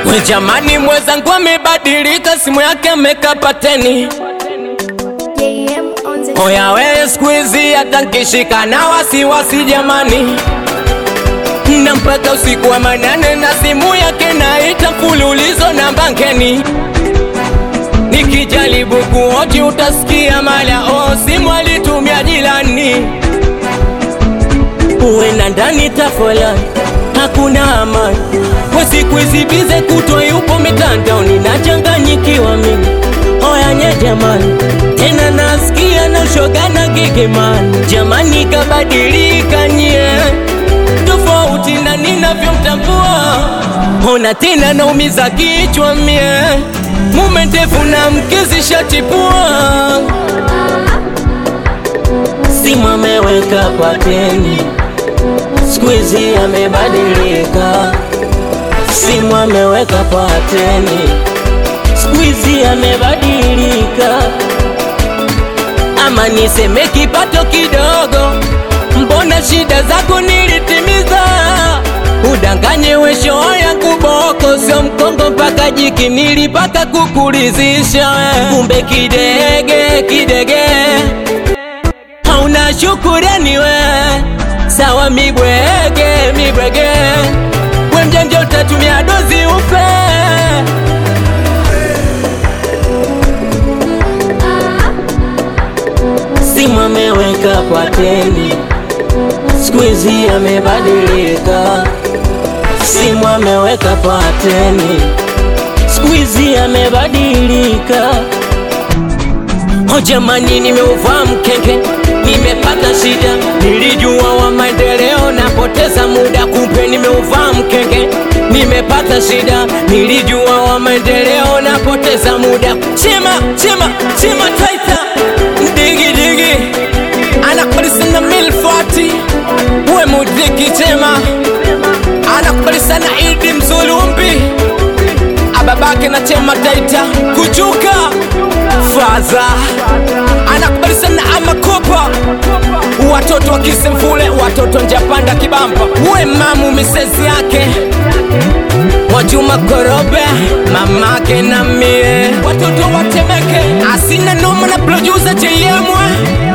We jamani, mwenzangu amebadilika, simu yake amekapateni. JM on the Oya wewe siku hizi hata nkishika na wasiwasi jamani, na mpaka usiku wa manane na simu yake naita mfululizo na bankeni. Nikijaribu kuoji utasikia mala o simu alitumia jirani, uwe na ndani tafolani hakuna amani. We siku hizi bize kutwa yupo mitandaoni, nachanganyikiwa mimi Oya nye jamani, tena nasikia na shoga na gigimani. Jamani kabadilika nye, tofauti na ninavyomtambua. Ona tena naumiza kichwa mie, mume ndefu na mkezi shatipua. Simu ameweka pateni, siku hizi amebadilika. Simu ameweka pateni siku hizi amebadilika, ama niseme kipato kidogo, mbona shida zako nilitimiza. Udanganye wesho yangu boko, sio mkongo mpaka jiki, nilipaka kukulizisha we. Kumbe kidege kidege, hauna shukurani we, sawa mibwege mibwege, we mjanja utatumia dozi ufe simu ameweka pateni, siku hizi amebadilika. Simu ameweka pateni, siku hizi amebadilika. O jamani, nimeuvaa mkenge, nimepata shida. Nilijua wa maendeleo, napoteza muda, kumbe nimeuvaa mkenge, nimepata shida. Nilijua wa maendeleo, napoteza muda. Chema chema chema taita digi digi, anakubali sana milfati, uwe mudiki chema, anakubali sana Idi Mzulumbi, ababake na chema taita kuchuka faza anakubali sana amakopa watoto wa kisemfule watoto njapanda kibamba uwe mamu misezi yake Mwajuma Korobe mamake na mie watoto watemeke asina noma na producer JM